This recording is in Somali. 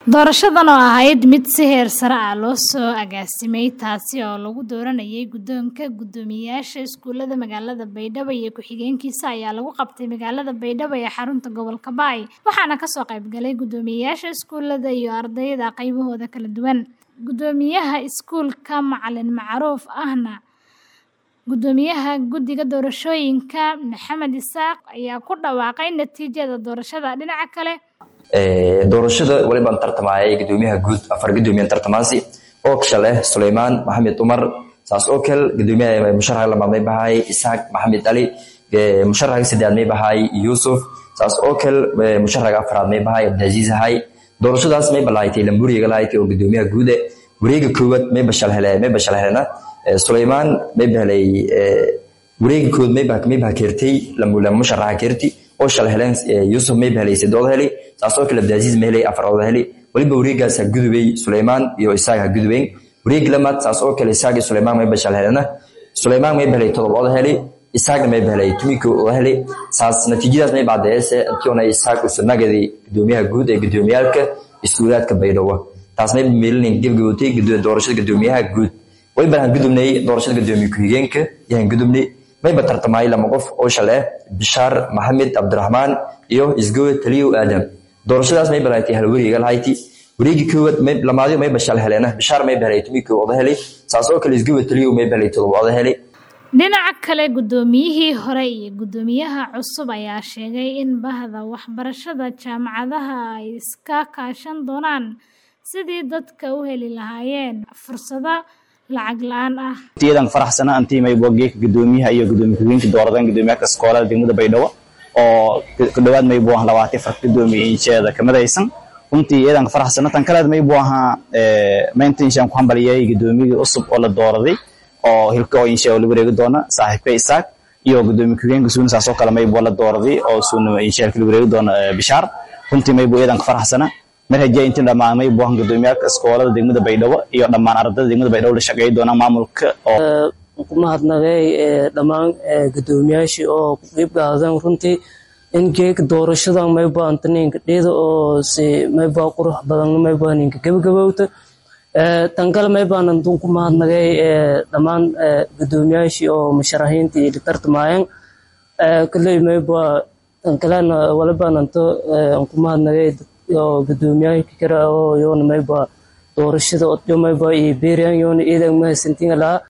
Doorashadan oo ahayd mid si heer sare ah loo soo agaasimay taasi oo lagu dooranayay guddoonka guddoomiyeyaasha iskuulada magaalada Baydhabo iyo ku-xigeenkiisa ayaa lagu qabtay magaalada Baydhabo ee xarunta gobolka Baay waxaana kasoo qayb galay guddoomiyeyaasha iskuulada iyo ardayda qaybahooda kala duwan. Guddoomiyaha iskuulka Macalin Macruuf ahna Guddoomiyaha Guddiga Doorashooyinka Maxamed Isaaq ayaa ku dhawaaqay natiijada doorashada. Dhinaca kale, doorashada walibaan tartamayay gudoomiyaha guud afar gudoomiyahan tartamaasi oo kasha leh Suleymaan Maxamed Umar saas oo kale gudoomiyaha musharaxa lamaad may bahay Isaaq Maxamed Ali musharaxa saddexaad may bahay Yusuf saas oo kale musharaxa afraad may bahay Abdulaziz Hay doorashadaas may balaaytay Lamburiga lahayd oo gudoomiyaha guud wareega koowaad may bashal helay may bashal helena Suleymaan may bahlay wareega koowaad may baa may baa keertay lamula musharaxa keerti oo shal heleen Yusuf may bahlay sidood helay saas oo kale Abdulaziz may helay afraad helay waliba wareegaas gudubay Suleymaan iyo Isaaq gudubeen wareeg lamaad saas oo kale Isaaq iyo Suleymaan may bashal helena Suleymaan may bahlay todobaad helay Isaaq may bahlay tumiko oo helay saas natiijadaas may baadeese intii Isaaq uu sanagadi gudoomiyaha guud ee gudoomiyaalka iskuulaadka Baydhabo taas may meelin gabagabowtay doorashada gudoomiyaha guud way baan gudubnay doorashada gudoomiye ku-xigeenka yaan gudubnay may ba tartamay lama qof oo shale Bishaar Maxamed Abdurrahmaan iyo Isgowe Taliyo Aadam doorashadaas may balaaytay hal wareega lahayti wareegi koowaad may lamaadi may bashal heleena Bishaar may bahlay tumiko oo helay saas oo kale Isgowe Taliyo may bahlay todobaad helay dhinaca kale guddoomiyihii hore iyo guddoomiyaha cusub ayaa sheegay in bahda waxbarashada jaamacadaha ay iska kaashan doonaan sidii dadka u heli lahaayeen fursado lacag la-aan ah tiyadan faraxsana antii may bogeeka gudoomiyaha iyo gudoomiye ku-xigeenka dooradeen gudoomiyaha iskoolada degmada Baydhabo oo ku dhawaad may buu ahaa 24 gudoomiye injeeda kamadaysan runtii iyadan faraxsana tan kale may buu ahaa ee maintenance ku hambaliyay gudoomiyaha cusub oo la dooraday oo hilka oo insha Allah wareegi doona saaxiibka Isaaq iyo gudoomiye ku-xigeenka suuna saasoo kale may buu la dooraday oo suuna insha Allah wareegi doona Bishaar runtii may buu iyadan faraxsana mar haddii intii dhammaan may buu ahaa gudoomiyaha iskoolada degmada Baydhabo iyo dhammaan ardayda degmada Baydhabo la shaqeeyay doona maamulka oo ku mahadnaqay dhammaan gudoomiyaashii oo ku qayb qaadan runtii in geeg doorashada may baantaninka dheeda oo si may baa qurux badan may baaninka gabagabowta tan kale may baanan ku mahadnaqay dhammaan gudoomiyaashii oo musharaxiintii la tartamayeen kalley may baa tan kalena wala baananto ku mahadnaqay oo gudoomiyaha kale oo yoona may baa doorashada oo may baa iyo beeryan yoona iidan mahadsantiin lahaa